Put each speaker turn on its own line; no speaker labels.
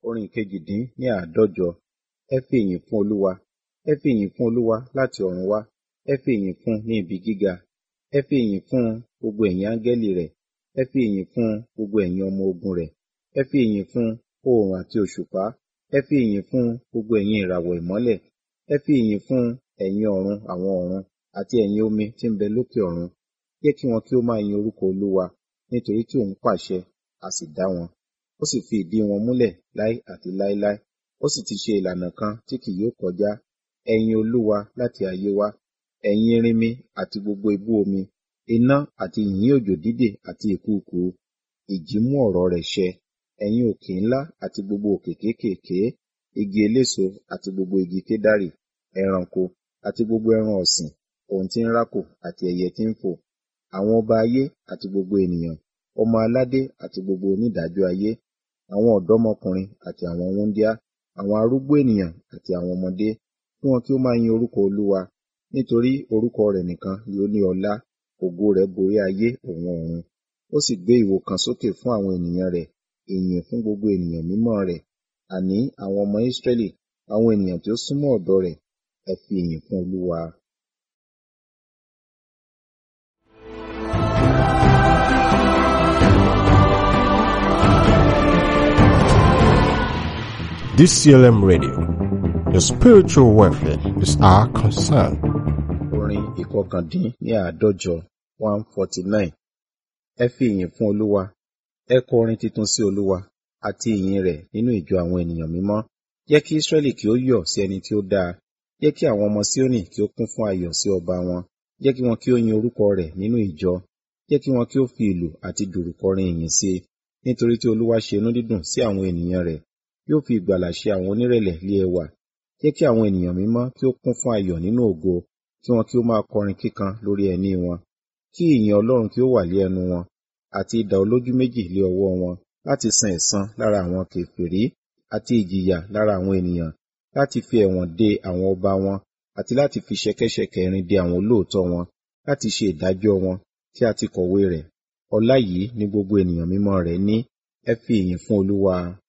orin ìkejì-dín ní àádọ́jọ ẹ fi ìyìn fún olúwa ẹ fi ìyìn fún olúwa láti ọ̀run wá ẹ fi ìyìn fún ní ibi gíga ẹ fi ìyìn fún gbogbo ẹ̀yin áńgẹ́lì rẹ̀ ẹ fi ìyìn fún gbogbo ẹ̀yin ọmọ ogun rẹ̀ ẹ fi ìyìn fún oòrùn àti òṣùpá ẹ fi ìyìn fún gbogbo ẹ̀yin ìràwọ̀ ìmọ́lẹ̀ ẹ fi ìyìn fún ẹ̀yin ọ̀run àwọn ọ̀run àti ẹ̀yin omi tí ń bẹ lókè ọ̀run jẹ́ kí wọn kí ó máa yin orúkọ olúwa nítorí tí òun pàṣẹ a sì dá wọn ó sì fi ìdí wọn múlẹ̀ láé àti láéláé ó sì ti ṣe ìlànà kan tí kì yóò kọjá ẹ yin olúwa láti ayé wá ẹ̀yin erinmi àti gbogbo ibú omi iná àti yìnyín òjò dídè àti ìkùùkuu ìjì mú ọ̀rọ̀ rẹ̀ ṣẹ ẹ̀yin òkè ńlá àti gbogbo òkè kéékèèké igi eléso àti gbogbo igi kédárì ẹranko àti gbogbo ẹran ọ̀sìn ohun tí ń rákò àti ẹyẹ tí ń fò àwọn ọba ayé àti gbogbo ènìyàn ọmọ aládé àti gbogbo onídàájọ́ ayé àwọn ọ̀dọ́mọkùnrin àti àwọn wúńdíá àwọn arúgbó ènìyàn àti àwọn ọmọdé kí wọn kí ó máa yin orúkọ olúwa nítorí orúkọ rẹ̀ nìkan ni ó ní ọlá ògo rẹ̀ borí ayé òun ọ̀run ó sì gbé ìwo kan sókè fún àwọn ènìyàn rẹ̀ ìyìn fún gbogbo ènìyàn mímọ́ rẹ̀ àní àwọn ọmọ Ísírẹ́lì àwọn ènìyàn tí ó súnmọ́ ọ̀dọ̀ rẹ̀ ẹ fi ìyìn fún olúwa.
DCLM Radio. Your spiritual welfare is our concern.
Orin ìkọkàndín ní àádọ́jọ one forty nine. Ẹ fi ìyìn fún Olúwa. Ẹ kọ orin tuntun sí Olúwa àti ìyìn rẹ̀ nínú ìjọ àwọn ènìyàn mímọ́. Jẹ́ kí Ísírẹ́lì kí ó yọ̀ sí ẹni tí ó dáa. Jẹ́ kí àwọn ọmọ Síónì kí ó kún fún ayọ̀ sí ọba wọn. Jẹ́ kí wọn kí ó yin orúkọ rẹ̀ nínú ìjọ. Jẹ́ kí wọn kí ó fi ìlù àti dùrù kọrin ìyìn sí i. Nítorí tí Olúwa ṣe inú dídùn sí àwọn ènìyàn rẹ̀ yóò fi ìgbàlà ṣe àwọn onírẹ̀lẹ̀ lé ẹwà jẹ́ kí àwọn ènìyàn mímọ́ kí ó kún fún ayọ̀ nínú ògo kí wọn kí ó máa kọrin kíkan lórí ẹní wọn kí ìyìn Ọlọ́run kí ó wà lé ẹnu wọn àti idà olójú méjì lé ọwọ́ wọn láti san ẹ̀san lára àwọn kèfèrí àti ìjìyà lára àwọn ènìyàn láti fi ẹ̀wọ̀n de àwọn ọba wọn àti láti fi ṣẹ̀kẹ̀ṣẹ̀kẹ̀ irin de àwọn olóòótọ́ wọn láti ṣe ìdájọ́ wọn tí a ti kọ̀wé rẹ̀ ọlá yìí ni gbogbo ènìyàn mímọ́ rẹ̀ ní ẹ fi ìyìn fún Olúwa.